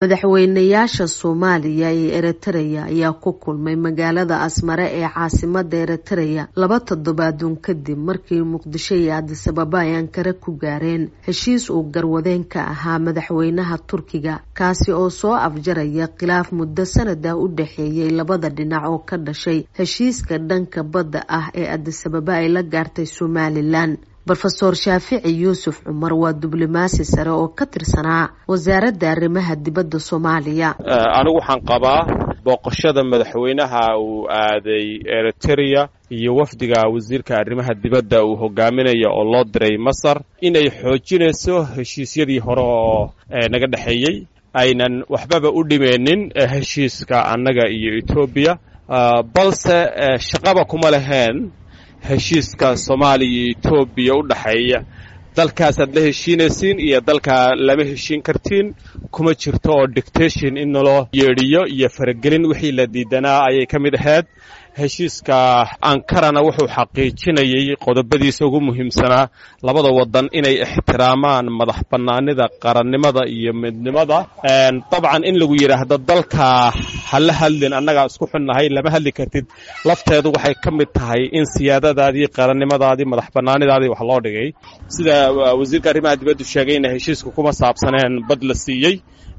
madaxweynayaasha soomaaliya iyo eritreya ayaa ku kulmay magaalada asmare ee caasimada eritreya laba toddobaaduun kadib markii muqdisho iyo adisababa ay ankare ku gaareen heshiis uu garwadeen ka ahaa madaxweynaha turkiga kaasi oo soo afjaraya khilaaf muddo sanada u dhexeeyay labada dhinac oo ka dhashay heshiiska dhanka badda ah ee adisababa ay la gaartay somalilan rofeor shaafici yuusuf cumar waa diblomaasi sare oo ka tirsanaa wasaaradda arrimaha dibadda soomaaliya anigu waxaan qabaa booqashada madaxweynaha uu aaday eritereya iyo wafdiga wasiirka arrimaha dibadda uu hogaaminaya oo loo diray masar inay xoojinayso heshiisyadii hore oo naga dhexeeyey aynan waxbaba u dhimeenin heshiiska annaga iyo etoobiya balse shaqaba kuma laheen heshiiska soomaaliya iyo etoobiya u dhexeeya dalkaasaad la heshiinaysiin iyo dalkaa lama heshiin kartiin kuma jirto oo dictation in naloo yeedhiyo iyo faragelin wixii la diidanaa ayay ka mid ahayd heshiiska ankarana wuxuu xaqiijinayay qodobadiisa ugu muhiimsanaa labada wadan inay ixtiraamaan madax bannaanida qarannimada iyo midnimada dabcan in lagu yidhaahdo dalka hala hadlin annagaa isku xunnahay lama hadli kartid lafteedu waxay ka mid tahay in siyaadadaadii qarannimadaadii madax bannaanidaadii wax loo dhigay sida wasiirka arrimaha dibaddu sheegayna heshiiska kuma saabsaneen bad la siiyey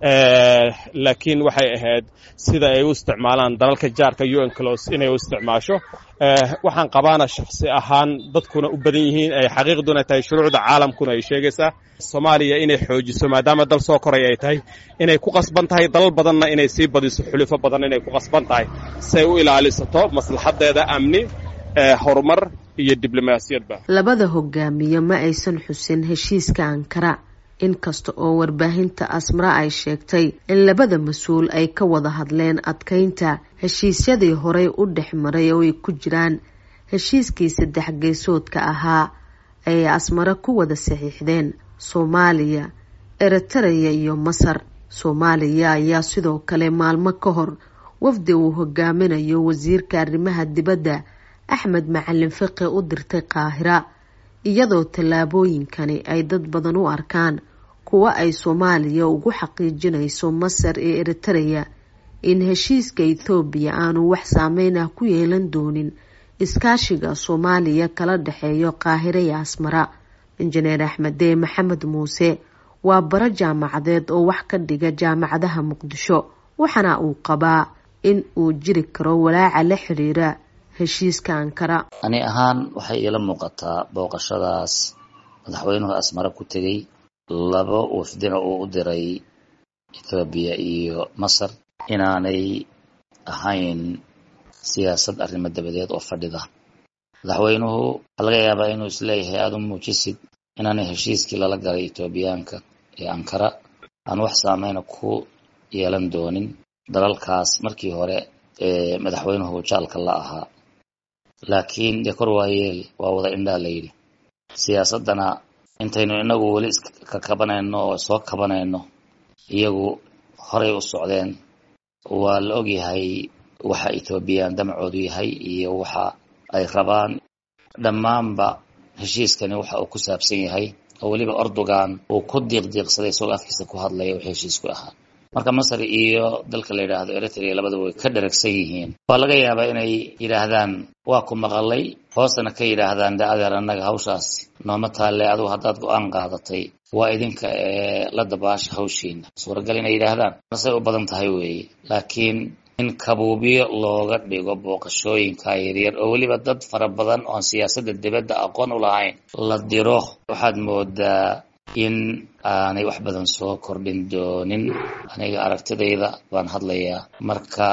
laakiin waxay ahayd sida ay u isticmaalaan dalalka jaarka un clos inay u isticmaasho waxaan qabaana shaksi ahaan dadkuna u badan yihiin ay xaqiiqduna tahay shuruucda caalamkuna ay sheegaysaa soomaaliya inay xoojiso maadaama dal soo koray ay tahay inay ku qasban tahay dalal badanna inay sii badiso xulufo badan inay ku qasban tahay siay u ilaalisato maslaxadeeda amni horumar iyo diblomaasiyadba labada hogaamiye ma aysan xusin heshiiska ankara inkasta oo warbaahinta asmara ay sheegtay in labada mas-uul ay ka wada hadleen adkeynta heshiisyadii horey u dhex maray oo ay ku jiraan heshiiskii saddex geesoodka ahaa ay asmare ku wada saxiixdeen soomaaliya eritereya iyo masar soomaaliya ayaa sidoo kale maalmo ka hor wafdi uu hogaaminayo wasiirka arrimaha dibadda axmed macalin fiqi u dirtay qaahira iyadoo tallaabooyinkani ay dad badan u arkaan kuwa ay soomaaliya ugu xaqiijinayso masar iyo eritereya in heshiiska ethoobiya aanu wax saameyn ah ku yeelan doonin iskaashiga soomaaliya kala dhexeeyo qaahira iyo asmara injineer axmedee maxamed muuse waa baro jaamacadeed oo wax ka dhiga jaamacadaha muqdisho waxaana uu qabaa in uu jiri karo walaaca la xiriira heshiiska ankara ani ahaan waxay iila muuqataa booqashadaas madaxweynuhu asmare ku tegey laba wafdina uu u diray ethoobiya iyo masar inaanay ahayn siyaasad arrimo dabadeed oo fadhida madaxweynuhu waxaa laga yaabaa inuu isleeyahay aada u muujisid inaanay heshiiskii lala galay etoobiyaanka ee ankara aan wax saameyna ku yeelan doonin dalalkaas markii hore ee madaxweynuhu jaalka la ahaa laakiin dee kor waayeel waa wada indhaa la yidhi siyaasaddana intaynu inagu weli iska kabanayno oo soo kabanayno iyagu horay u socdeen waa la ogyahay waxa ethoobiyan damacoodu yahay iyo waxa ay rabaan dhammaanba heshiiskani waxa uu ku saabsan yahay oo weliba ordogan uu ku diiqdiiqsaday isagoo afkiisa ku hadlaya wixii heshiisku ahaa marka masar iyo dalka la yidhaahdo eritrea labadaba way ka dharagsan yihiin waa laga yaabaa inay yidhaahdaan waa ku maqalay hoostana ka yidhaahdaan de adeer annaga hawshaasi nooma taalle adugu haddaad go-aan qaadatay waa idinka ee la dabaasha hawshiina suuragal inay yidhaahdaan masay u badan tahay weeye laakiin in kabuubyo looga dhigo booqashooyinka yaryar oo weliba dad fara badan oon siyaasadda dibadda aqoon u lahayn la diro waxaad moodaa in aanay wax badan soo kordhin doonin aniga aragtidayda baan hadlayaa marka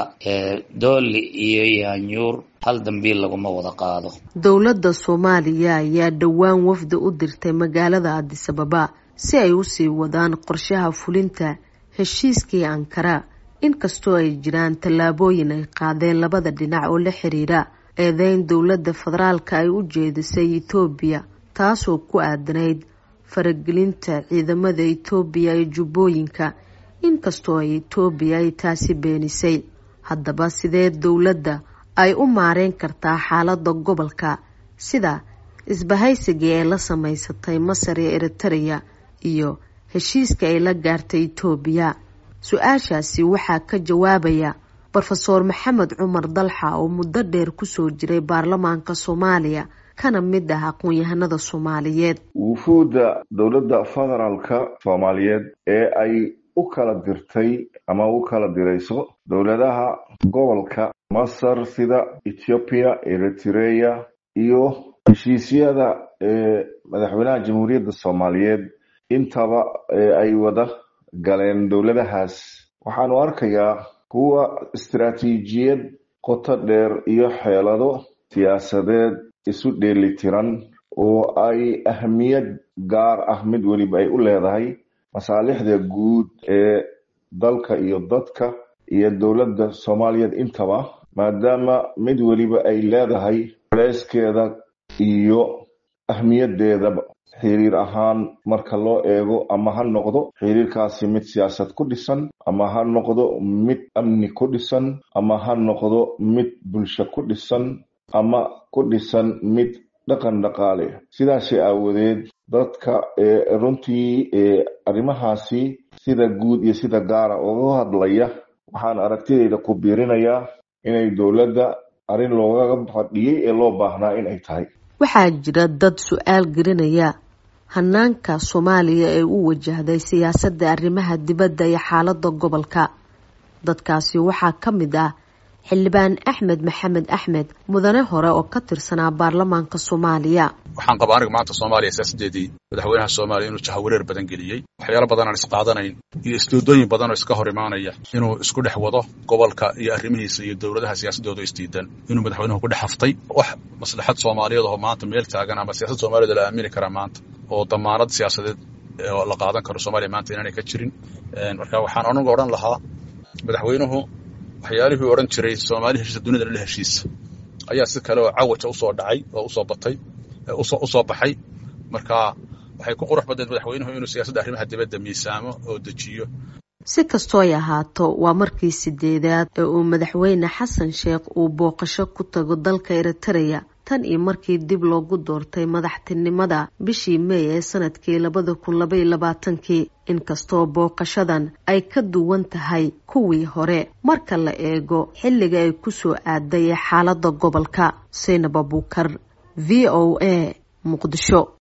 dooli iyo yaanyuur hal dambiil laguma wada qaado dowladda soomaaliya ayaa dhowaan wafdi u dirtay magaalada adisababa si ay usii wadaan qorshaha fulinta heshiiskii ankara inkastoo ay jiraan tallaabooyin ay qaadeen labada dhinac oo la xiriira eedeyn dowladda federaalka ay u jeedisay etoobiya taasoo ku aadanayd faragelinta ciidamada etoobiya ee jubbooyinka inkastoo ay etoobiya ay taasi beenisay haddaba sidee dowladda ay u maareyn kartaa xaaladda gobolka sida isbahaysigii ay la samaysatay masar iyo eritereya iyo heshiiska ay la gaartay etoobiya su-aashaasi waxaa ka jawaabaya brofeor maxamed cumar dalxa oo muddo dheer kusoo jiray baarlamaanka soomaaliya kana mid ah aqoon-yahanada soomaaliyeed wufuudda dowladda federaalka soomaaliyeed ee ay u kala dirtay ama u kala dirayso dowladaha gobolka masar sida ethoobiya eritrea iyo heshiisyada ee madaxweynaha jamhuuriyadda soomaaliyeed intaba ay wada galeen dowladahaas waxaanu arkayaa kuwa istaraatiijiyad qoto dheer iyo xeelado siyaasadeed isu dheelitiran oo ay ahmiyad gaar ah mid weliba ay u leedahay masaalixda guud ee dalka iyo dadka iyo dowladda soomaaliyeed intaba maadaama mid weliba ay leedahay culeyskeeda iyo ahmiyadeedaba xiriir ahaan marka loo eego ama ha noqdo xiriirkaasi mid siyaasad ku dhisan ama ha noqdo mid amni ku dhisan ama ha noqdo mid bulsho ku dhisan ama ku dhisan mid dhaqan dhaqaale sidaasi aawadeed dadka runtii arrimahaasi sida guud iyo sida gaara uga hadlaya waxaan aragtidayda ku biirinayaa inay dowladda arrin loogaga fadhiyey ee loo baahnaa in ay tahay waxaa jira dad su-aal gelinaya hanaanka soomaaliya ee u wajahday siyaasadda arrimaha dibadda iyo xaaladda gobolka dadkaasi waxaa ka mid ah xildhibaan axmed maxamed axmed mudane hore oo ka tirsanaa baarlamaanka soomaaliya waxaan qabaa aniga maanta soomaaliya siyaasaddeedii madaxweynaha soomaaliya inuu jahawareer badan geliyey waxyaalo badan aan isqaadanayn iyo isdoodooyin badan oo iska hor imaanaya inuu isku dhex wado gobolka iyo arrimihiisa iyo dowladaha siyaasaddooda isdiidan inuu madaxweynuhu ku dhex haftay wax maslaxad soomaaliyeed oo maanta meel taagan ama siyaasad soomaaliyed la aamini karaa maanta oo damaanad siyaasadeed oo la qaadan karo soomaaliya maanta inaanay ka jirin marka waxaan anigu odhan lahaa madaxweynuhu waxyaalihii odhan jiray soomaali heshiisa dunida la heshiisa ayaa si kale oo cawaja usoo dhacay oo usoo batay usoo baxay marka waxay ku qurux badneed madaxweynuhu inuu siyaasadda arrimaha dibadda miisaamo oo dejiyo si kastoo ay ahaato waa markii sideedaad ee uu madaxweyne xasan sheekh uu booqasho ku tago dalka eritareya tan iyo markii dib loogu doortay madaxtinimada bishii meey ee sanadkii labada kun labaiyo labaatankii inkastoo booqashadan ay ka duwan tahay kuwii hore marka la eego xilliga ay kusoo aaday ee xaaladda gobolka saynab abuukar v o a muqdisho